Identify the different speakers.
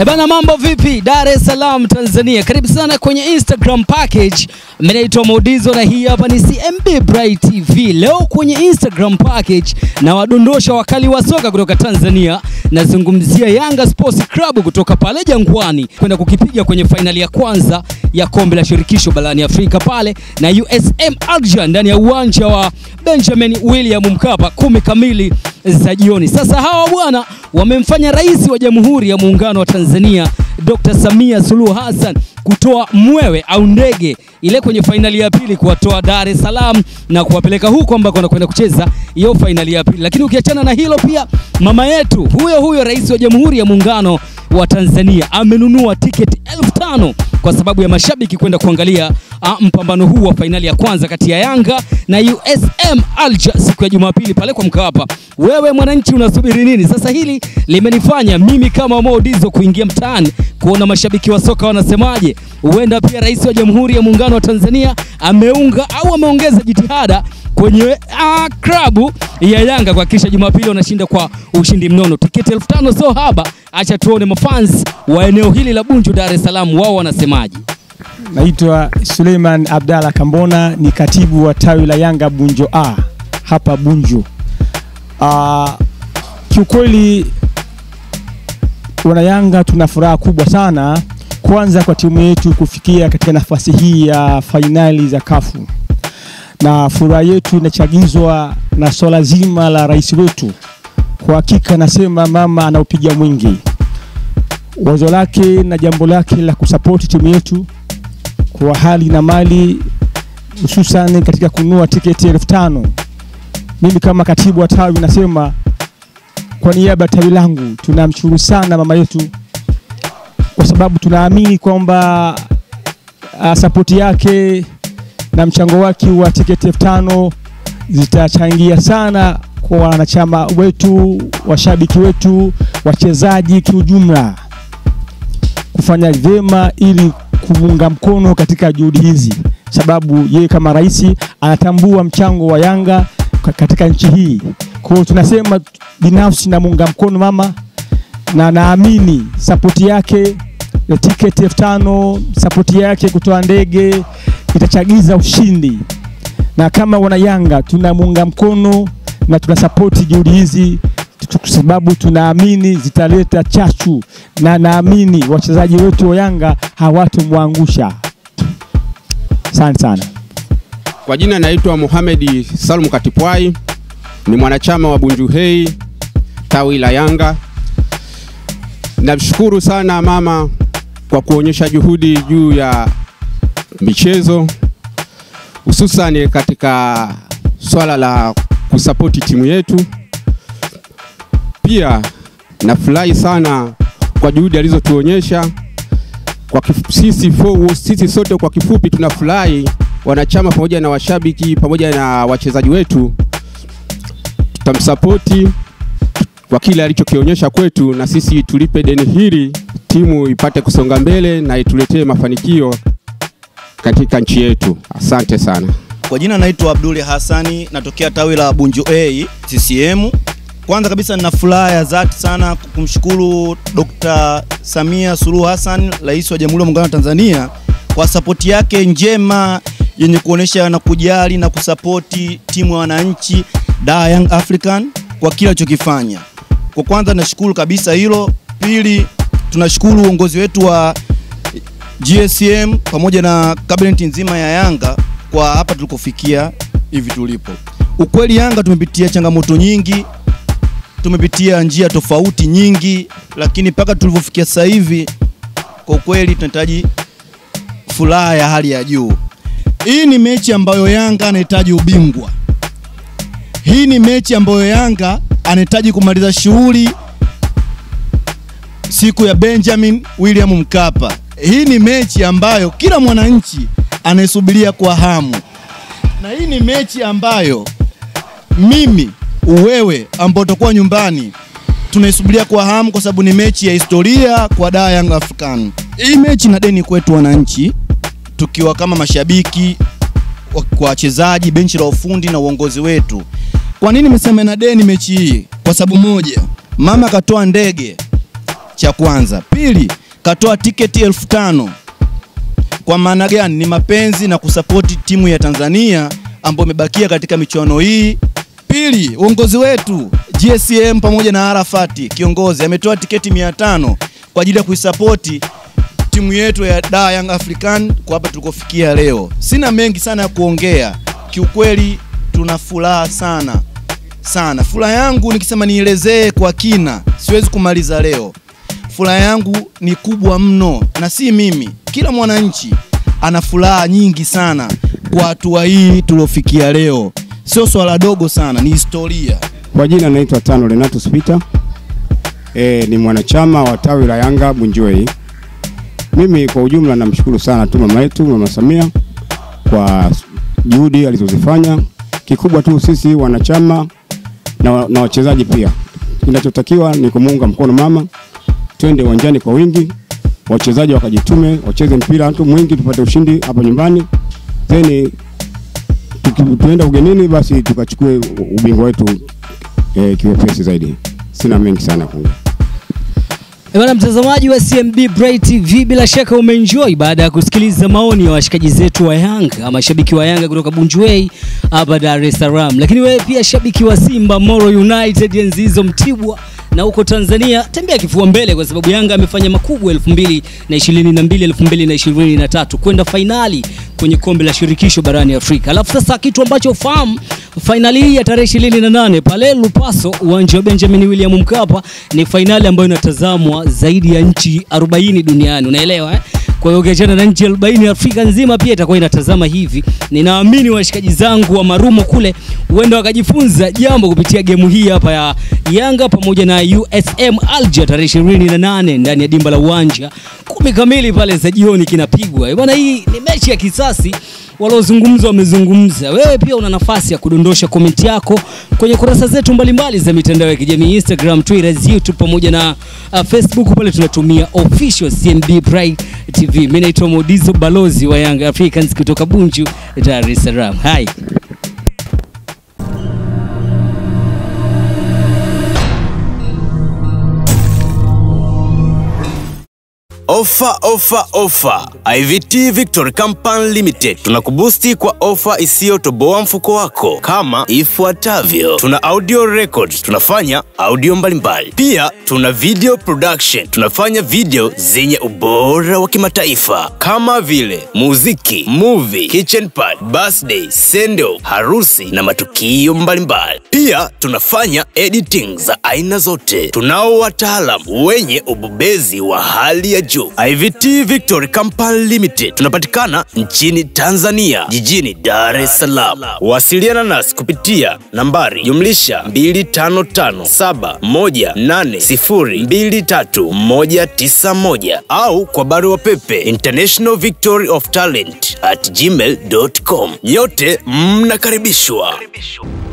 Speaker 1: E bana, mambo vipi? Dar es Salaam Tanzania, karibu sana kwenye Instagram package. Mimi naitwa Modizo na hii hapa ni CMB Bright TV. Leo kwenye Instagram package na wadondosha wakali wa soka kutoka Tanzania, nazungumzia Yanga Sports Club kutoka pale Jangwani kwenda kukipiga kwenye fainali ya kwanza ya kombe la shirikisho barani Afrika pale na USM Alger ndani ya uwanja wa Benjamin William Mkapa kumi kamili za jioni. Sasa hawa bwana wamemfanya rais wa Jamhuri ya Muungano wa Tanzania Dr. Samia Suluhu Hassan kutoa mwewe au ndege ile kwenye fainali ya pili kuwatoa Dar es Salaam na kuwapeleka huko ambako wanakwenda kucheza hiyo fainali ya pili. Lakini ukiachana na hilo, pia mama yetu huyo huyo rais wa Jamhuri ya Muungano wa Tanzania amenunua tiketi elfu tano kwa sababu ya mashabiki kwenda kuangalia a, mpambano huu wa fainali ya kwanza kati ya Yanga na USM Alger siku ya Jumapili pale kwa Mkapa. Wewe mwananchi unasubiri nini? Sasa hili limenifanya mimi kama Mo Dizzo kuingia mtaani kuona mashabiki wa soka wanasemaje. Huenda pia rais wa Jamhuri ya Muungano wa Tanzania ameunga au ameongeza jitihada kwenye uh, klabu ya Yanga kuhakikisha Jumapili wanashinda kwa ushindi mnono. Tiketi elfu tano sio haba. Acha tuone mafans wa eneo hili la Bunju, Dar es Salaam, wao wanasemaje.
Speaker 2: Naitwa Suleiman Abdalla Kambona, ni katibu wa tawi la Yanga Bunjo A hapa Bunju. Uh, kiukweli wana Yanga tuna furaha kubwa sana, kwanza kwa timu yetu kufikia katika nafasi hii ya fainali za kafu na furaha yetu inachagizwa na swala zima la rais wetu. Kwa hakika nasema mama anaupiga mwingi, wazo lake na jambo lake la kusapoti timu yetu kwa hali na mali, hususan katika kununua tiketi elfu tano. Mimi kama katibu wa tawi nasema kwa niaba ya tawi langu tunamshukuru sana mama yetu, kwa sababu tunaamini kwamba uh, sapoti yake na mchango wake wa tiketi elfu tano zitachangia sana kwa wanachama wetu, washabiki wetu, wachezaji kiujumla kufanya vyema ili kumunga mkono katika juhudi hizi, sababu yeye kama rais anatambua mchango wa Yanga katika nchi hii. Kwa hiyo tunasema binafsi namuunga mkono mama na naamini sapoti yake ya tiketi elfu tano sapoti yake kutoa ndege itachagiza ushindi, na kama wana Yanga tunamuunga mkono na tunasapoti juhudi hizi kwa sababu tunaamini zitaleta chachu, na naamini wachezaji wetu wa Yanga hawatomwangusha. Asante sana.
Speaker 3: Kwa jina naitwa Mohamed Salum Katipwai, ni mwanachama wa Bunju Hey tawi la Yanga. Namshukuru sana mama kwa kuonyesha juhudi juu ya michezo hususani katika swala la kusapoti timu yetu. Pia nafurahi sana kwa juhudi alizotuonyesha kwa kifu, sisi, fo, sisi sote kwa kifupi tunafurahi wanachama pamoja na washabiki pamoja na wachezaji wetu, tutamsapoti kwa kile alichokionyesha kwetu, na sisi tulipe deni hili, timu ipate kusonga mbele na ituletee mafanikio katika nchi yetu. Asante sana.
Speaker 4: Kwa jina naitwa Abduli Hassani, natokea tawi la Bunju A CCM. Kwanza kabisa nina furaha ya dhati sana kumshukuru Dr. Samia Suluhu Hassan, Rais wa Jamhuri ya Muungano wa Tanzania kwa sapoti yake njema yenye kuonesha na kujali na kusapoti timu ya wananchi da Young African kwa kila alichokifanya. Kwa kwanza nashukuru kabisa hilo. Pili, tunashukuru uongozi wetu wa GSM pamoja na kabineti nzima ya Yanga kwa hapa tulikofikia hivi tulipo. Ukweli Yanga tumepitia changamoto nyingi, tumepitia njia tofauti nyingi, lakini mpaka tulivyofikia sasa hivi, kwa ukweli tunahitaji furaha ya hali ya juu. Hii ni mechi ambayo Yanga anahitaji ubingwa. Hii ni mechi ambayo Yanga anahitaji kumaliza shughuli siku ya Benjamin William Mkapa. Hii ni mechi ambayo kila mwananchi anaisubiria kwa hamu, na hii ni mechi ambayo mimi, wewe ambao utakuwa nyumbani tunaisubiria kwa hamu, kwa sababu ni mechi ya historia kwa Dar Young African. Hii mechi na deni kwetu wananchi, tukiwa kama mashabiki, kwa wachezaji, benchi la ufundi na uongozi wetu. Kwa nini nimesema na deni mechi hii? Kwa sababu moja, mama akatoa ndege cha kwanza. Pili, katoa tiketi elfu tano kwa maana gani? Ni mapenzi na kusapoti timu ya Tanzania ambayo imebakia katika michuano hii. Pili, uongozi wetu GSM pamoja na Arafati kiongozi ametoa tiketi 500 kwa ajili ya kuisapoti timu yetu ya Dar Young African kwa hapa tulikofikia leo. Sina mengi sana ya kuongea, kiukweli tuna furaha sana sana. Furaha yangu nikisema nielezee kwa kina, siwezi kumaliza leo. Furaha yangu ni kubwa mno, na si mimi, kila mwananchi ana furaha nyingi sana kwa hatua hii tuliofikia leo. Sio swala dogo sana, ni historia.
Speaker 3: Kwa jina naitwa Tano Renatus Peter. E, ni mwanachama wa tawi la Yanga Bunjuei. Mimi kwa ujumla namshukuru sana tu mama yetu Mama Samia kwa juhudi alizozifanya. Kikubwa tu sisi wanachama na, na wachezaji pia, kinachotakiwa ni kumuunga mkono mama, twende uwanjani kwa wingi, wachezaji wakajitume, wacheze mpira tu mwingi, tupate ushindi hapa nyumbani, then tuki- tuenda ugenini, basi tukachukue ubingwa wetu eh, kiwepesi zaidi. Sina mengi sana kuongea.
Speaker 1: Eh, Bwana mtazamaji wa CMB Bright TV, bila shaka umeenjoy baada ya kusikiliza maoni ya washikaji zetu wa Yanga, mashabiki wa Yanga kutoka Bunjuei hapa Dar es Salaam. Lakini wewe pia shabiki wa Simba, Moro United, enzi hizo Mtibwa na huko Tanzania, tembea kifua mbele, kwa sababu Yanga amefanya makubwa 2022 2023 kwenda fainali kwenye kombe la shirikisho barani Afrika. Alafu sasa kitu ambacho ufahamu, fainali hii ya tarehe 28 pale Lupaso, uwanja wa Benjamin William Mkapa, ni fainali ambayo inatazamwa zaidi ya nchi 40 duniani, unaelewa eh? Kwa hiyo ukiachana na nchi 40 Afrika nzima pia itakuwa inatazama hivi. Ninaamini washikaji zangu wa Marumo kule huenda wakajifunza jambo kupitia gemu hii hapa ya Yanga pamoja na USM Alger tarehe 28 ndani ya dimba la uwanja kumi kamili pale za jioni kinapigwa. Eh, Bwana, hii ni mechi ya kisasi waliozungumza wamezungumza. Wewe pia una nafasi ya kudondosha komenti yako kwenye kurasa zetu mbalimbali za mitandao ya kijamii Instagram, Twitter, YouTube pamoja na uh, Facebook. Pale tunatumia official CMB Bright TV. Mimi naitwa Modizo, balozi wa Young Africans kutoka Bunju, Dar es Salaam. Hai.
Speaker 5: Ofa, ofa, ofa! IVT Victory Company Limited tunakubusti kwa ofa isiyotoboa mfuko wako kama ifuatavyo: tuna audio records, tunafanya audio mbalimbali. Pia tuna video production, tunafanya video zenye ubora wa kimataifa kama vile muziki, movie, kitchen party, birthday, send off, harusi na matukio mbalimbali. Pia tunafanya editing za aina zote. Tunao wataalamu wenye ubobezi wa hali ya juu. IVT Victory Company Limited tunapatikana nchini Tanzania, jijini Dar es Salaam. Wasiliana nasi kupitia nambari jumlisha 255718023191 au kwa barua pepe international victory of talent at gmail.com. Nyote mnakaribishwa.